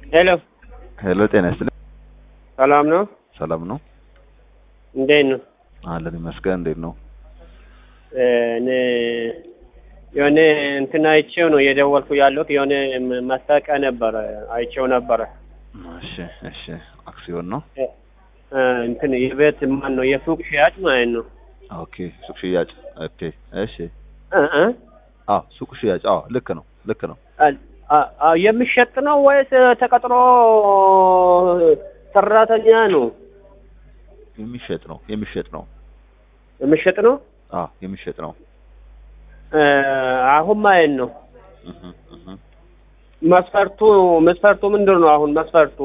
ሄሎ ሄሎ ጤና ይስጥልኝ። ሰላም ነው? ሰላም ነው እንዴት ነው? አለን ይመስገን። እንዴት ነው? እኔ የሆነ እንትን አይቼው ነው የደወልኩ ያለሁት። የሆነ ማስታወቂያ ነበረ አይቼው ነበረ። እሺ እሺ። አክሲዮን ነው። እ እንትን የቤት ማን ነው የሱቅ ሽያጭ ማለት ነው። ኦኬ ሱቅ ሽያጭ። ኦኬ እሺ። እ እ አዎ ሱቅ ሽያጭ። አዎ ልክ ነው ልክ ነው። አ- አ- አ- የሚሸጥ ነው ወይስ ተቀጥሮ ሰራተኛ ነው? የሚሸጥ ነው የሚሸጥ ነው። የሚሸጥ ነው። አዎ የሚሸጥ ነው። እ አሁን ማለት ነው እህ እህ መስፈርቱ መስፈርቱ ምንድን ነው? አሁን መስፈርቱ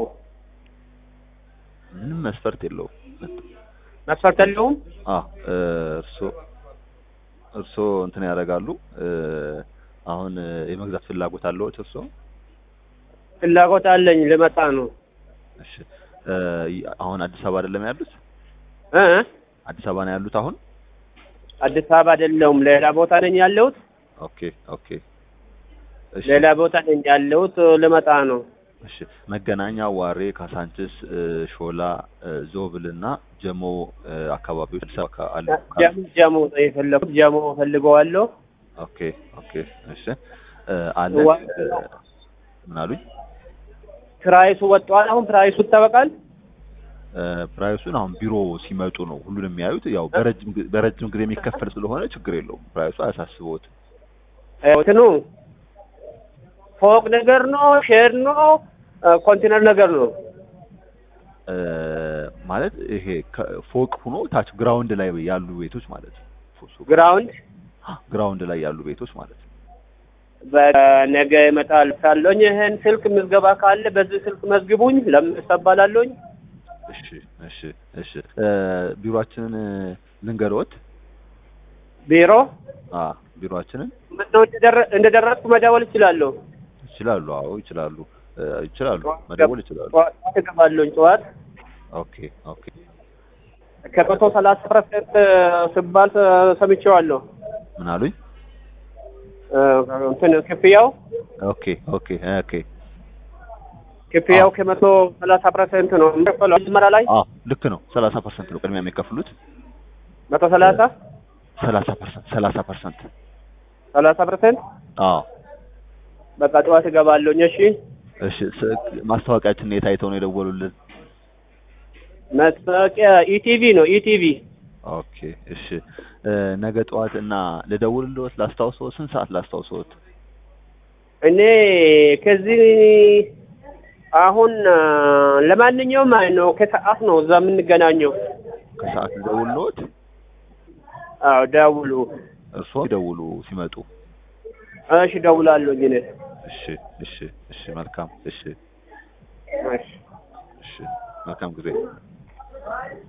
ምንም መስፈርት የለውም። መስፈርት የለውም። አዎ እርሶ እርሶ እንትን ያደርጋሉ። እ አሁን እ የመግዛት ፍላጎት አለዎት እርሶ? ፍላጎት አለኝ ልመጣ ነው። እሺ እ አሁን አዲስ አበባ አይደለም ያሉት? እ እ አዲስ አበባ ነው ያሉት አሁን? አዲስ አበባ አይደለሁም፣ ሌላ ቦታ ነኝ ያለሁት። ኦኬ ኦኬ። እሺ ሌላ ቦታ ነኝ ያለሁት፣ ልመጣ ነው። እሺ መገናኛ፣ ዋሬ፣ ካሳንችስ፣ እ ሾላ፣ እ ዞብል እና ጀሞ እ አካባቢዎች አዲስ አበባ አካ- አሉ። ጀሞ ጀሞ ነው የፈለኩት። ጀሞ ፈልገዋለሁ። ኦኬ ኦኬ። እሺ እ አለን ዋ- እ ምን አሉኝ? ፕራይሱ ወጥቷል። አሁን ፕራይሱ ይታወቃል። እ ፕራይሱን አሁን ቢሮ ሲመጡ ነው ሁሉንም የሚያዩት። ያው በረጅም ጊዜ በረጅም ጊዜ የሚከፈል ስለሆነ ችግር የለውም። ፕራይሱ አያሳስበውትም። እንትኑ ፎቅ ነገር ነው፣ ሼር ነው፣ ኮንቴነር ነገር ነው። እ ማለት ይሄ ከ- ፎቅ ሆኖ ታች ግራውንድ ላይ ያሉ ቤቶች ማለት ነው። ፎ- ግራውንድ ግራውንድ ላይ ያሉ ቤቶች ማለት ነው። በነገ እመጣለሁ ካለኝ ይህን ስልክ ምዝገባ ካለ በዚህ ስልክ መዝግቡኝ። ለምን እባላለሁኝ? እሺ እሺ እሺ። እ ቢሮአችንን ልንገርዎት? ቢሮ አ ቢሮአችንን ምነው እንደደረ- እንደደረስኩ መደወል እችላለሁ? ይችላሉ። አዎ ይችላሉ እ ይችላሉ መደወል ይችላሉ። ጠዋት እገባለሁኝ። ጠዋት ኦኬ ኦኬ ከመቶ ሰላሳ ፐርሰንት ስባል ሰምቼዋለሁ። ምን አሉኝ? እ እንትን ክፍያው ኦኬ ኦኬ ኦኬ ክፍያው አዎ። ከመቶ ሰላሳ ፐርሰንት ነው የሚከፈለው መጀመሪያ ላይ አዎ ልክ ነው። ሰላሳ ፐርሰንት ነው ቅድሚያ የሚከፍሉት። መቶ ሰላሳ ሰላሳ ፐርሰንት ሰላሳ ፐርሰንት ሰላሳ ፐርሰንት አዎ በቃ ጠዋት እገባለሁኝ። እሺ እሺ ስ- ማስታወቂያችንን የት አይተው ነው የደወሉልን? ማስታወቂያ ኢቲቪ ነው ኢቲቪ ኦኬ እሺ እ ነገ ጠዋት እና ልደውልልዎት ላስታውሰዎት? ስንት ሰዓት ላስታውሰዎት? እኔ ከዚህ አሁን አ፣ ለማንኛውም አይ ነው ከሰዓት ነው እዛ የምንገናኘው። ከሰዓት ልደውልልዎት? አዎ ደውሉ። እርስዎ ይደውሉ ሲመጡ። እሺ ደውላለሁኝ እኔ። እሺ እሺ እሺ መልካም እሺ እሺ እሺ መልካም ጊዜ